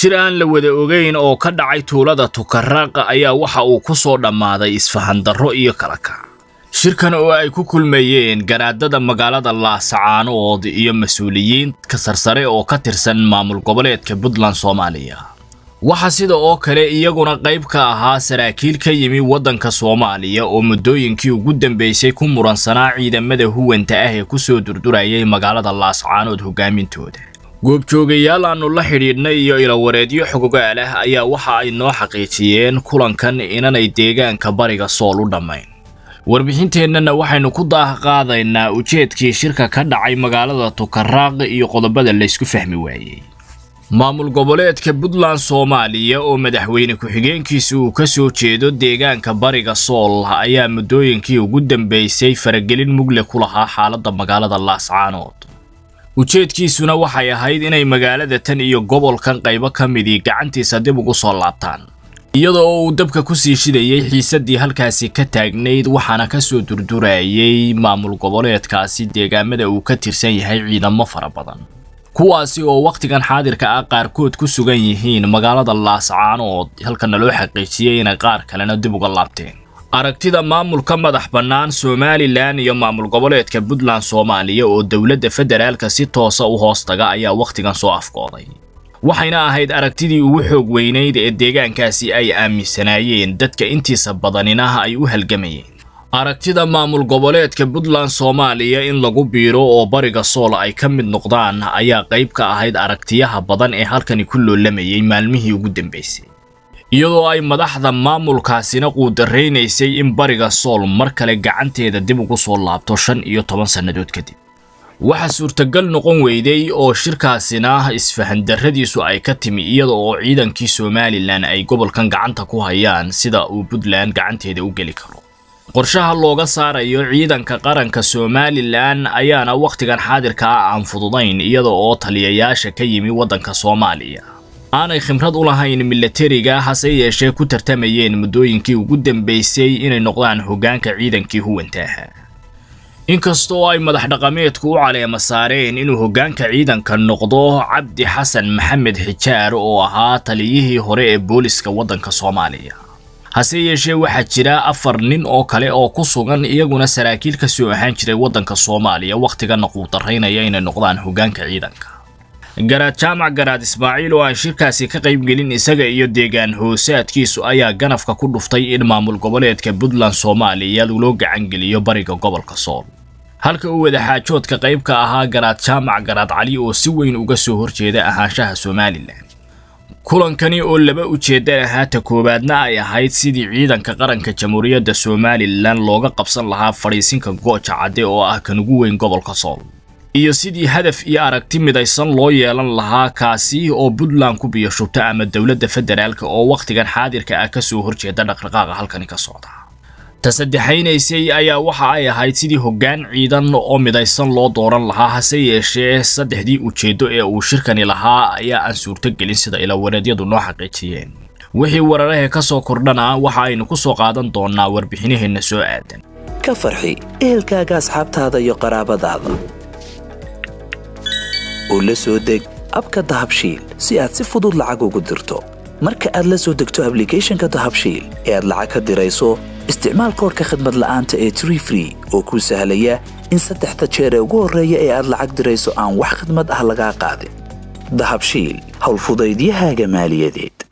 shir aan la wada ogeyn oo ka dhacay tuulada tukaraaqa ayaa waxa uu ku soo dhammaaday isfahandarro iyo kala kac shirkan oo ay ku kulmayeen garaadada magaalada laasacaanood iyo mas-uuliyiin ka sarsare oo ka tirsan maamul goboleedka puntland soomaaliya waxaa sida oo kale iyaguna qayb ka ahaa saraakiil ka yimi waddanka soomaaliya oo muddooyinkii ugu dambeysay ku muransanaa ciidamada huwanta ah ee ku soo durdurayay magaalada laascaanood hogaamintooda goobjoogayaal aannu la xidhiidhnay iyo ilawareedyo xogogaal ah ayaa waxa ay noo xaqiijiyeen kulankan inanay deegaanka bariga sool u dhammayn warbixinteennana waxaynu ku daah qaadaynaa ujeedkii shirka ka dhacay magaalada tukaraaq iyo qodobada laysku fahmi waayey maamul goboleedka puntland soomaaliya oo madaxweyne ku-xigeenkiisa uu ka soo jeedo deegaanka bariga sool ayaa muddooyinkii ugu dambeysay faragelin mugle ku lahaa xaaladda magaalada laascaanood ujeedkiisuna waxay ahayd inay magaalada tan iyo gobolkan qaybo ka midii gacantiisa dib ugu soo laabtaan iyada oo uu dabka ku sii shidayay xiisaddii halkaasi ka taagnayd waxaana ka soo durdurayay maamul goboleedkaasi deegaamada uu ka tirsan yahay ciidamo fara badan kuwaasi oo wakhtigan xaadirka ah qaarkood ku sugan yihiin magaalada laascaanood halkana loo xaqiijiyey inay qaar kalena dib uga laabteen aragtida maamulka madax bannaan somalilan iyo maamul goboleedka puntland soomaaliya oo dowladda federaalka si toosa u hoos taga ayaa wakhtigan soo afkooday waxayna ahayd aragtidii ugu xoog weynayd ee deegaankaasi ay aaminsanaayeen dadka intiisa badanina ay u halgamayeen aragtida maamul goboleedka puntland soomaaliya in lagu biiro oo bariga sool ay ka mid noqdaan ayaa qayb ka ahayd aragtiyaha badan ee halkani ku loolamayay maalmihii ugu dambeysay iyadoo ay madaxda maamulkaasina quudaraynaysay in bariga sool mar kale gacanteeda dib ugu soo laabto shan iyo toban sannadood kadib waxaa suurtagal noqon weyday oo shirkaasina isfahandarradiisu ay ka timi iyada oo ciidankii somalilan ay gobolkan gacanta ku hayaan sida uu puntland gacanteeda u geli karo qorshaha looga saarayo ciidanka qaranka somalilan ayaana wakhtigan xaadirka ah aan fududayn iyada oo taliyayaasha ka yimi waddanka soomaaliya aanay khibrad u lahayn milatariga hase yeeshee ku tartamayeen muddooyinkii ugu dambeysay inay noqdaan hoggaanka ciidankii huwanta ahaa inkastoo ay madax dhaqameedku u caleema saareen inuu hoggaanka ciidanka noqdo cabdi xasan maxamed xijaar oo ahaa taliyihii hore ee booliska waddanka soomaaliya hase yeeshee waxaa jira afar nin oo kale oo ku sugan iyaguna saraakiil ka soo ahaan jiray waddanka soomaaliya wakhtigana quudaraynaya inay noqdaan hoggaanka ciidanka garaad jaamac garaad ismaaciil oo aan shirkaasi ka qaybgelin isaga iyo deegaan hoosaadkiisu ayaa ganafka ku dhuftay in maamul goboleedka puntland soomaaliya loo gacangeliyo bariga gobolka sool halka uu wadaxaajoodka qayb ka ahaa garaad jaamac garaad cali oo si weyn uga soo horjeeda ahaanshaha somalilan kulankani oo laba ujeedda ahaa ta koowaadna ay ahayd sidii ciidanka qaranka jamhuuriyadda somalilan looga qabsan lahaa fadhiisinka gooja cadde oo ah kan ugu weyn gobolka sool iyo sidii hadaf iyo aragti midaysan loo yeelan lahaa kaasi oo puntland ku biyo shubta ama dowladda federaalka oo wakhtigan xaadirka ah ka soo horjeeda dhaqdhaqaaqa halkani ka socda ta saddexaynaysay ayaa waxa ay ahayd sidii hoggaan ciidan oo midaysan loo dooran lahaa hase yeeshee saddexdii ujeeddo ee uu shirkani lahaa ayaa aan suurtogelin sida ilawareedyadu noo xaqiijiyeen wixii wararahe ka soo kordhana waxa aynu ku soo qaadan doonnaa warbixinaheenna soo aadan ka farxi ehelkaaga asxaabtaada iyo qaraabadaada oo la soo deg abka dahabshiil si aad si fudud lacag ugu dirto marka aad la soo degto ablicathonka dahabshiil ee aad lacag ka dirayso isticmaal koorka khadmad la'aanta ee tree free oo kuu sahlaya in saddexda jeer ee ugu horreeya ee aad lacag dirayso aan wax khidmad ah lagaa qaadin dahabshiil howlfudaydiyahaaga maaliyadeed